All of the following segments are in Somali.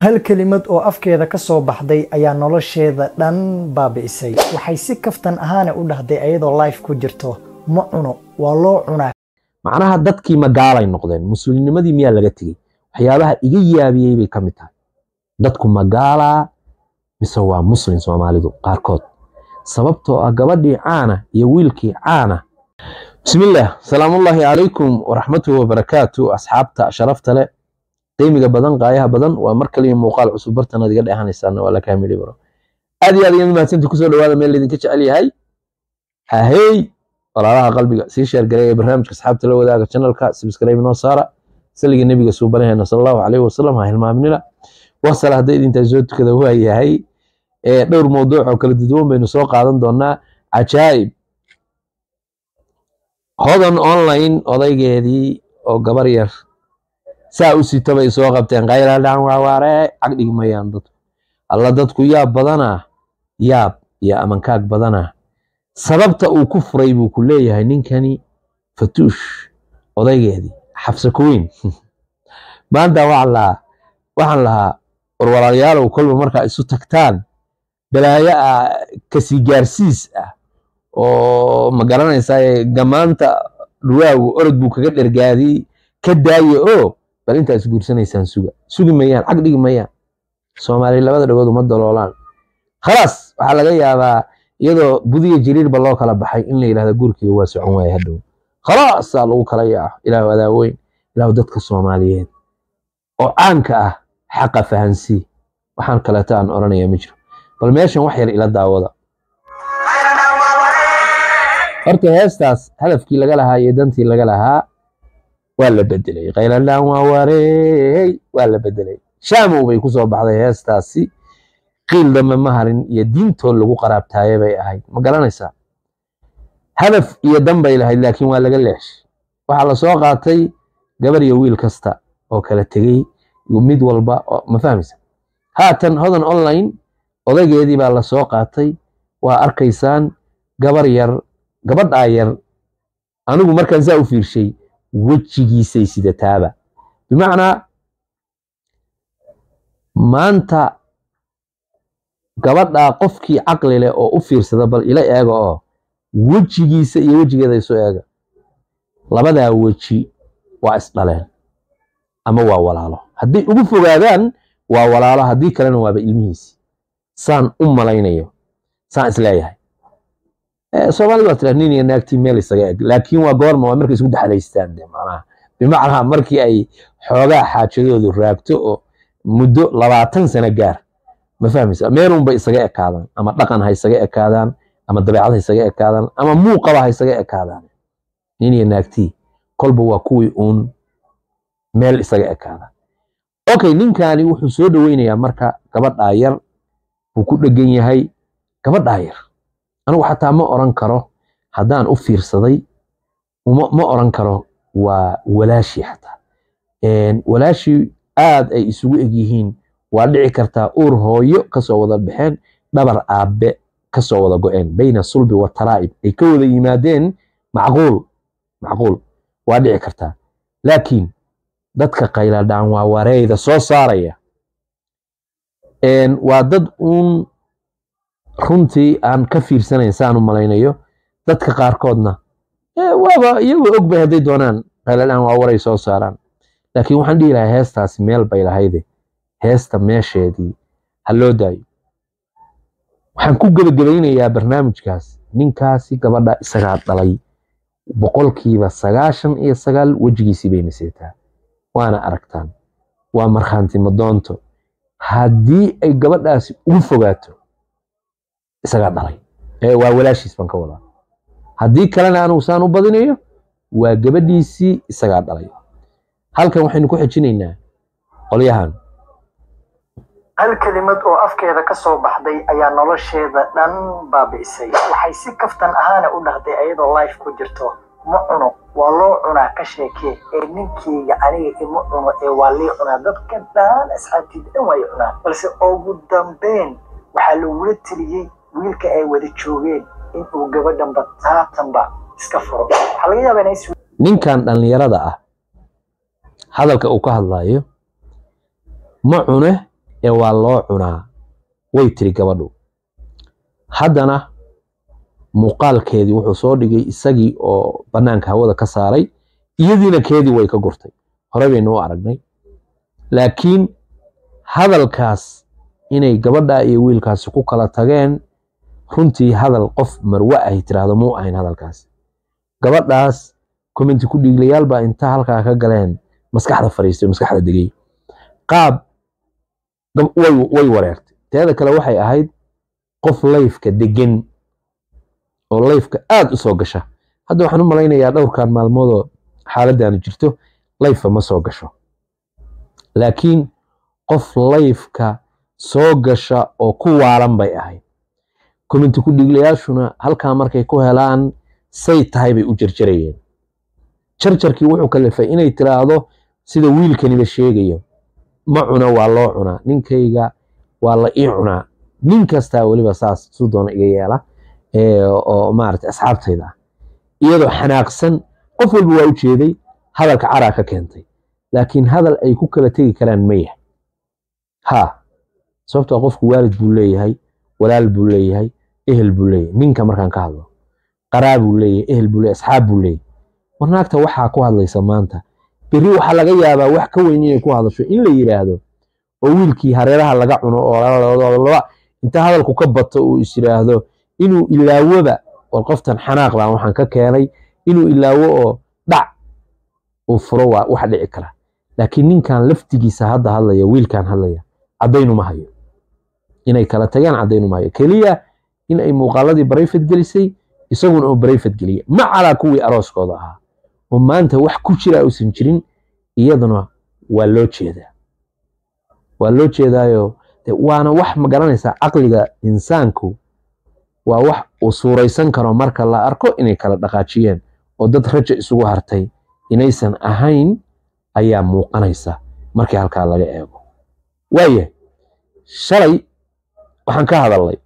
hal kelimad oo afkeeda ka soo baxday ayaa nolosheeda dhan baabi'isay waxay si kaftan ahaana u dhahday ayadoo life ku jirto ma cuno waa loo cunaa macnaha dadkii magaalay noqdeen muslimnimadii miyaa laga tegey waxyaabaha iga yaabiyey bay ka mid tahay dadku magaalaa mise waa muslim soomaalidu qaarkood sababtoo ah gabadhii caana iyo wiilkii caana bismillaah salaamullaahi calaykum waraxmatuhu wabarakaatu asxaabta sharafta leh qiimiga badan qaayaha badan waa mar kaliya muuqaal cusub bartanaad iga dheehanaysaan waa lakaa midhi baro aad iyo aad iyaad mahadsanti kusoo dhawaada meel laydinka jecel yahay hahey walaalaha qalbiga sii sheergaray ee barnaamijka asxaabta la wadaaga channelka subscribe noo saara saliga nebiga suubanaheena sala allahu calayhi wasalam ha hilmaaminina wasala hadday idintaa soo tukada waa yahay dhowr mowduuc oo kala duduwan baynu soo qaadan doonaa cajaa'ib hodan online odaygeedii oo gabar yar saa u sita bay soo qabteen khayladhan waawaare cagdhigi mayaan dadku alla dadku yaab badanaa yaab iyo amankaag badanaa sababta uu ku furay buu ku leeyahay ninkani fatuush odaygeedii xabse kuweyn maanta waxaan lahaa waxaan lahaa war walaalayaalow kolba markaa isu tagtaan balaayo ah kasii gaarsiis ah oo ma garanaysaa gamaanta dhuwaagu orod buu kaga dhergaadiyey ka daaye oo bal intaa is guursanaysaan suga sugi mayaan cag dhigi mayaan soomaaliya labada dhagood uma daloolaan khalaas waxaa laga yaabaa iyadoo budiya jiriirba loo kala baxay in la yidhahda guurkiga waa socon waaya hadhow khalaasaa lagu kala yaaco ilaahu adaaweyn ilaahu dadka soomaaliyeed oo caanka ah xaqa fahansii waxaan kaleeto aan odhanaya ma jiro bal meeshan wax yar ila daawada horta heestaas hadafkii laga lahaa iyo dantii laga lahaa waa la bedelay khayladhaan waa wareey waa la bedelay shaamow bay ku soo baxday heestaasi qiil dambe ma harin iyo diintood lagu qaraabtaaye bay ahayd ma garanaysaa hadaf iyo dan bay lahayd laakiin waa laga leexshay waxaa la soo qaatay gabar iyo wiil kasta oo kala tegey mid walba ma fahmaysa haatan hodan online odaygeedii baa la soo qaatay waa arkaysaan gabar yar gabadhaa yar anigu markaan saa u fiirshay wejigiisay sidataaba bimacnaa maanta gabadhaa qofkii caqli leh oo u fiirsada bal ila eega oo wejigiisa iyo wejigeeda isu eega labadaa weji waa isdhaleen ama waa walaalo hadday ugu fogaadaan waa walaalo haddii kalena waaba ilmihiisi saan u malaynayo saan isleeyahay soomaalida waa tiraa nin iyo naagtii meel isaga eg laakiin waa goorma waa markay isku dhexlaystaan de macnaha bimacnaa markii ay xoogaa xaajadoodu raagto oo muddo labaatan sano gaar ma fahmaysa meelunba isaga ekaadaan ama dhaqan ha isaga ekaadaan ama dabeecad ha isaga ekaadaan ama muuqaba ha isaga ekaadaan nin iyo naagtii kolba waa kuwii uun meel isaga ekaada okay ninkani wuxuu soo dhoweynayaa marka gabadhaa yar buu ku dhegan yahay gabadhaa yar anigu xataa ma oran karo haddaan u fiirsaday ma oran karo waa walaashii xataa walaashii aad ay isugu eg yihiin waa dhici kartaa uur hooyo kasoo wada baxeen dhabar aabbe kasoo wada go-een bayna sulbi wa taraa'ib ay ka wada yimaadeen macquul macquul waa dhici kartaa laakiin dadka qayladhaan waa wareeyda soo saaraya waa dad uun runtii aan ka fiirsanayn saan u malaynayo dadka qaarkoodna waaba iyagoo og bay hadday doonaan qayladhaan waa waray soo saaraan laakiin waxaan dhihi lahaa heestaasi meel bay lahayde heesta meesheedii ha loo daayo waxaan ku gebagabaynayaa barnaamijkaas ninkaasi gabadha isagaa dhalay boqolkiiba sagaashan iyo sagaal wejigiisii bayna seetaa waana aragtaan waa markhaanti madoonto haddii ay gabadhaasi ugu fogaato isagaa dhalay waa walaashiis baan ka wadaa haddii kalena anugu saan u badinayo waa gabadhiisii isagaa dhalay halkan waxaynu ku xejinaynaa qolyahan hal kelimad oo afkeeda ka soo baxday ayaa nolosheeda dhan baabi'isay waxay si kaftan ahaana u dhahday ayadoo life ku jirto ma cuno waa loo cunaa ka sheekee ee ninkeyga aniga ima cuno ee waa lii cunaa dadka dhan asxaabtiida dhan waay cunaan balse ugu dambeyn waxaa lagula teliyey wiilka ay wada joogeen inuu gabadhanba taatanba iska furo waxaa laga yaabaa inay ninkan dhallinyarada ah hadalka uu ka hadlayo ma cune ee waa loo cunaa way tiri gabadhu haddana muuqaalkeedii wuxuu soo dhigay isagii oo bannaanka hawada ka saaray iyadiina keedii way ka gurtay hore baynu u aragnay laakiin hadalkaas inay gabadha iyo wiilkaasi ku kala tageen runtii hadal qof marwe ahy tiraahdo muu ahayn hadalkaas gabadhaas commenti ku dhiiglayaal baa inta halkaa ka galeen maskaxda fariistay maskaxda degay qaab way wareertay teeda kale waxay ahayd qof layfka degan oo layfka aad u soo gasha hadda waxaan u malaynayaa dhowrkan maalmoodoo xaaladdaanu jirto layfa ma soo gasho laakiin qof layfka soo gasha oo ku waalan bay ahayd commenti ku dhiiglayaashuna halkaa markay ku helaan say tahay bay u jarjarayeen jarjarkii wuxuu kalifay inay tiraahdo sida wiilkaniba sheegayo ma cuno waa loo cunaa ninkayga waa la ii cunaa nin kastaa weliba saas suu doona iga yeela oo maarata asxaabtayda ah iyadoo xanaaqsan qof walba waa u jeeday hadalka caraa ka keentay laakiin hadal ay ku kala tegi karaan ma yahay ha sababtoo qofku waalid buu leeyahay walaal buu leeyahay ehel buu leeyahay ninka markaan ka hadlo qaraa buu leeyahay ehel buu leeyahay asxaab buu leeyahay war naagta waxaa ku hadlaysa maanta berri waxaa laga yaabaa wax ka weyn inay ku hadasho in la yidhaahdo oo wiilkii hareeraha laga cuno oo inta hadalku ka bato uu is yidhaahdo inuu ilaawoba war qoftan xanaaq baan waxaan ka keenay inuu ilaawo oo dhac uu furo waa wax dhici kara laakiin ninkan laftigiisa hadda hadlaya wiilkan hadlaya caddaynu ma hayo inay kala tagaan caddaynu ma hayo keliya in ay muuqaaladii barayfad gelisay isaguna oo barayfad geliya ma calaa kuwii arooskooda ahaa oo maanta wax ku jira uusan jirin iyaduna waa loo jeedaa waa loo jeedaayo waana wax ma garanaysaa caqliga insaanku waa wax uu suuraysan karo marka la arko inay kala dhaqaajiyeen oo dad raja isugu hartay inaysan ahayn ayaa muuqanaysa markii halkaa laga eego waaya shalay waxaan ka hadalnay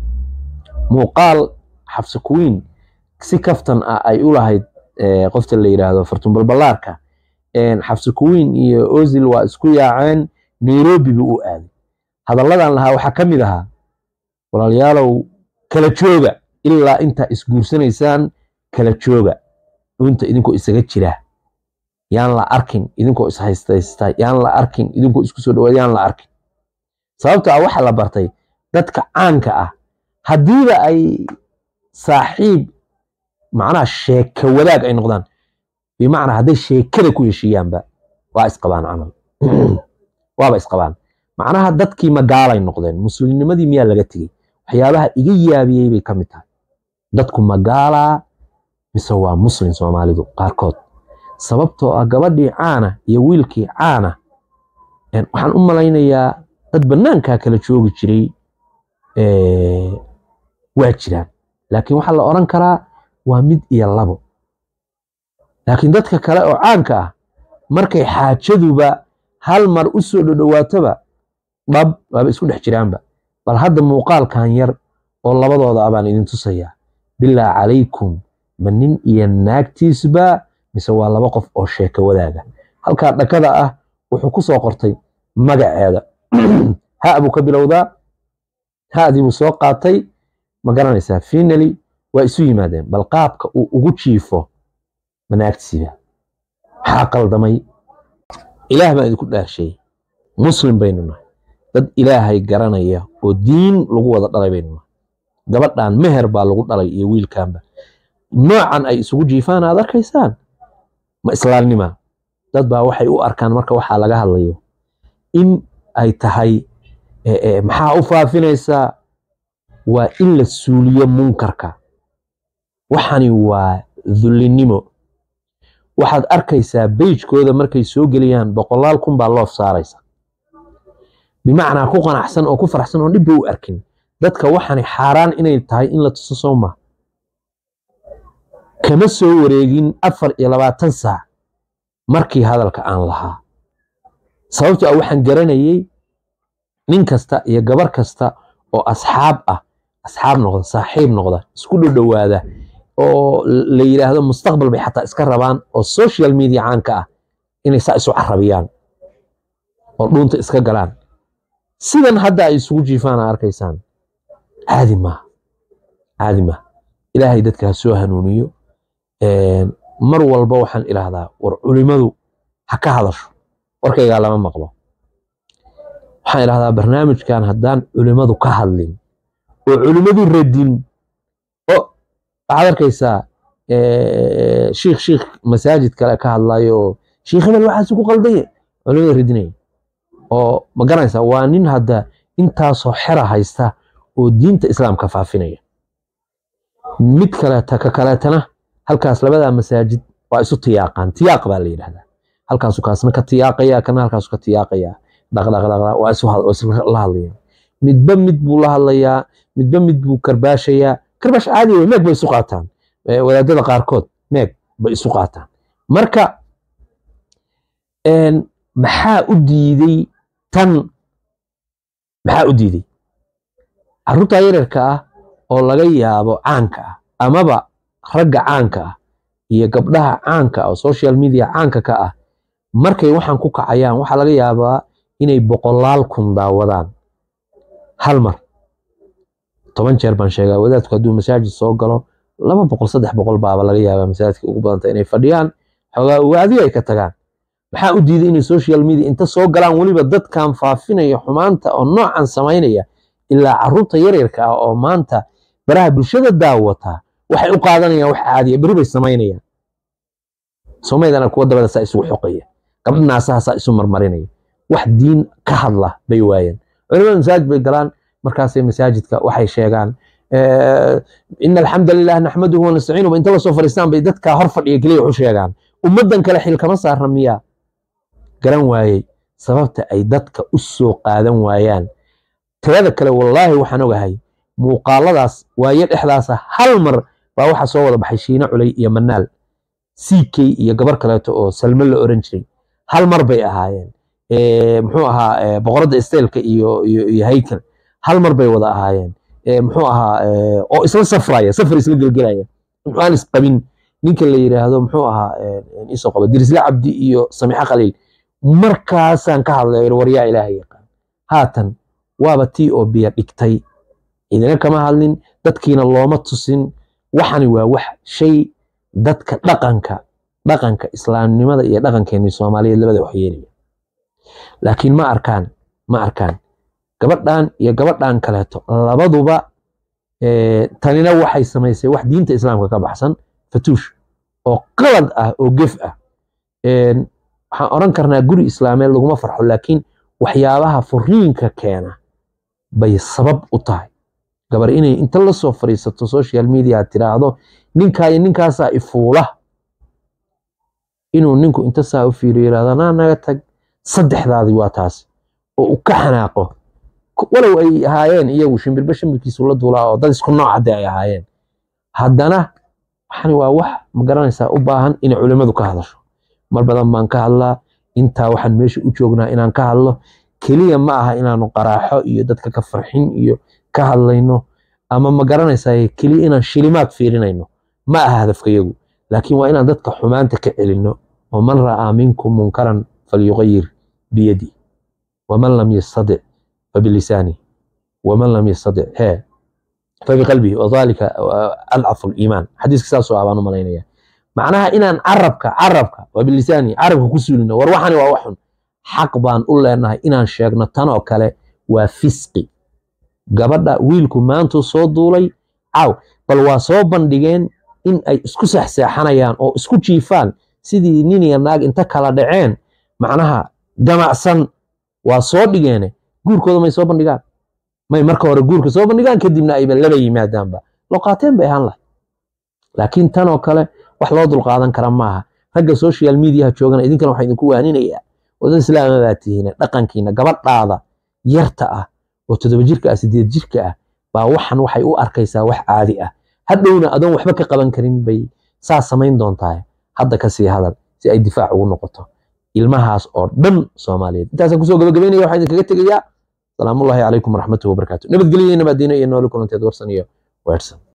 muuqaal xabsi kuwiin si kaftan ah ay u lahayd qofta la yidhaahdo fartumbalballaarka xabsi kuwiin iyo ozil waa isku yaaceen nairobi buu u aaday hadalladan lahaa waxaa ka mid ahaa walaalayaalow kala jooga ilaa intaa isguursanaysaan kala jooga dhunta idinkoo isaga jira yaan la arkin idinkoo ishaystaysta yaan la arkin idinkoo isku soo dhawaad yaan la arkin sababto ah waxaa la bartay dadka caanka ah haddiiba ay saaxiib macnaha sheeka wadaag ay noqdaan bimacnaa hadday sheekada ku heshiiyaanba waa isqabaan camal waaba isqabaan macnaha dadkii magaalay noqdeen muslimnimadii miyaa laga tegey waxyaabaha iga yaabiyey bay ka mid tahay dadku magaalaa mise waa muslim soomaalidu qaarkood sababtoo ah gabadhii caana iyo wiilkii caana waxaan u malaynayaa dad bannaankaa kala joogi jiray waa jiraan laakiin waxaa la odhan karaa waa mid iyo labo laakiin dadka kale oo caanka ah markay xaajaduba hal mar u soo dhodhowaatoba dhab waaba isku dhex jiraanba bal hadda muuqaalkan yar oo labadooda ah baan idin tusayaa bilaa calaykum ma nin iyo naagtiisba mise waa laba qof oo sheeka wadaaga halkaa dhakada ah wuxuu ku soo qortay magaceeda ha buu ka bilowdaa ha'dii buu soo qaatay ma garanaysaa finally waa isu yimaadeen bal qaabka uu ugu jiifo manaagtiisiba maxaa qaldamay ilaah baan idinku dhaashay muslim baynu nahay dad ilaahay garanaya oo diin lagu wada dhalay baynu nahay gabadhan meher baa lagu dhalay iyo wiilkanba noocan ay isugu jiifaan aad arkaysaan ma islaamnima dad baa waxay u arkaan marka waxaa laga hadlayo in ay tahay maxaa u faafinaysaa waa in la suuliyo munkarka waxani waa dullinimo waxaad arkaysaa beijkooda markay soo geliyaan boqolaal kun baa loof saaraysa bimacnaa ku qanacsan oo ku faraxsan oo dhibba u arkin dadka waxani xaaraan inay tahay in la tuso sowma kama soo wareegin afar iyo labaatan saac markii hadalka aan lahaa sababto ah waxaan garanayay nin kasta iyo gabar kasta oo asxaab ah asxaab noqda saaxiib noqda isku dhodhowaada oo la yidhaahdo mustaqbal bay xataa iska rabaan oo social media caanka ah inay saa isu carabiyaan oo dhuunta iska galaan sidan hadda ay isugu jiifaan aa arkaysaan caadi maaha caadi maaha ilaahay dadka ha soo hanuuniyo mar walba waxaan idhaahdaa war culimadu ha ka hadasho warkaygaa lama maqlo waxaan idhahdaa barnaamijkan haddaan culimadu ka hadlin oo culimadu radin oo waxaad arkaysaa shiikh shiikh masaajid kale ka hadlayo oo shiikh hebel waxaas ku qaldaya culimada radinaya oo ma garanaysaa waa nin hadda intaasoo xera haysta oo diinta islaamka faafinaya mid kaleeta ka kaleetana halkaas labadaa masaajid waa isu tiyaaqaan tiyaaq baa la yidhahdaa halkaasu kaasna ka tiyaaqaya kana halkaasu ka tiyaaqaya dhaqdhaqdhaq waa isla hadlayaan midba mid buu la hadlayaa midba mid buu karbaashayaa karbaash caadi wey meeg bay isu qaataan wadaadada qaarkood meeg bay isu qaataan marka maxaa u diiday tan maxaa u diiday carruurta yaryarka ah oo laga yaabo caanka ah amaba ragga caanka ah iyo gabdhaha caanka ah oo social media caanka ka ah markay waxaan ku kacayaan waxaa laga yaabaa inay boqolaal kun daawadaan hal mar toban jeer baan sheegaa wadaadku hadduu masaajid soo galo laba boqol saddex boqol baaba laga yaabaa masaajidka ugu badanta inay fadhiyaan xoogaa waadiyo ay ka tagaan maxaa u diiday inay social media inta soo galaan weliba dadkan faafinaya xumaanta oo noocan samaynaya ilaa carruurta yaryarka ah oo maanta baraha bulshada daawata waxay u qaadanayaan wax caadiya beri bay samaynayaan somaydana kuwa dabada saa isugu xoqaya gabdha naasaha saa isu marmarinaya wax diin ka hadla bay waayeen culimada masaajid bay galaan markaasay masaajidka waxay sheegaan ina alxamda lilah naxmaduhu wanastaciinuhu inta lasoo fadhiistaan bay dadkaa hor fadhiya keliya waxu sheegaan ummaddan kale xil kama saarna miyaa garan waayey sababta ay dadka u soo qaadan waayaan teeda kale wallaahi waxaan ogahay muuqaaladaas waayo dhexdaasa hal mar baa waxaa soo wada baxay shiine culay iyo manaal ck iyo gabar kaleeto oo salmo la oran jiray hal mar bay ahaayeen muxuu ahaa boqoradda isteelka iyo iyo haykal hal mar bay wada ahaayeen muxuu ahaa oo isla safraya safar isla gelgelaya muxuu aan isqabin ninka la yidhaahdo muxuu ahaa isoo qaba dirisle cabdi iyo samixe khaliil markaasaan ka hadlay waryaa ilaahay yaqaan haatan waaba tii oo biyo dhigtay idina kama hadlin dadkiina looma tusin waxani waa wax shay dadka dhaqanka dhaqanka islaamnimada iyo dhaqankeeni soomaaliyeed labada wax yeelaya laakiin ma arkaan ma arkaan gabadhan iyo gabadhan kaleeto labaduba tanina waxay samaysay wax diinta islaamka ka baxsan fatuush oo qalad ah oo gef ah waxaan oran karnaa guri islaameed laguma farxo laakiin waxyaabaha furiinka keena bay sabab u tahay gabar inay inta la soo fadhiisato social media tiraahdo ninkaa iyo ninkaasaa ifuula inuu ninku inta saa u fiiriyo yirahdo naa naga tag saddexdaadii waa taas oo uu ka xanaaqo walow ay ahaayeen iyagu shimbirba shimbirkiisu la duulaa oo dad isku nooc haddii ay ahaayeen haddana waxani waa wax ma garanaysaa u baahan inay culimmadu ka hadasho mar badan baan ka hadlaa intaa waxaan meesha u joognaa inaan ka hadlo keliya ma aha inaanu qaraaxo iyo dadka ka farxin iyo ka hadlayno ama ma garanaysaa keliya inaan shilimaad fiirinayno ma aha hadafkayagu laakiin waa inaan dadka xumaanta ka celinno oo man ra'aa minkum munkaran falyuqayir biyadi waman lam yastadic fabilisaani waman lam yastadic hee fabiqalbihi wadalika adcafu liimaan xadiiska saasoo ah baan u malaynaya macnaha inaan carabka carabka wabilisaani carabka ku suulino war waxani waa waxun xaq baan u leenahay inaan sheegno tan oo kale waa fisqi gabadha wiilku maantuu soo duulay caaw bal waa soo bandhigeen in ay isku sexseexanayaan oo isku jiifaan sidii nin iyo naag inta kala dhaceen macnaha jamacsan waa soo dhigeene guurkooda may soo bandhigaan may marka hore guurka soo bandhigaan kadibna ayba laba yimaadaanba loqaateen bay ahaan lahay laakiin tan oo kale wax loo dulqaadan kara maaha ragga social mediaha joogana idinkana waxaa idinku waaninayaa wadan islaama baa tihiin dhaqankiina gabadhaada yarta ah oo toddoba jirka ah sideed jirka ah baa waxan waxay u arkaysaa wax caadi ah hadhowna adoon waxba ka qaban karin bay saa samayn doontaa hadda kasii hadal si ay difaac ugu noqoto ilmahaas oo dhan soomaaliyeed intaasaan kusoo gabagabaynaya waxaa idinkaga tegayaa salaamullaahi calaykum waraxmatuhi wabarakaatu nabadgelyo nabadiino iyo nooli kulanteed warsan iyo weersan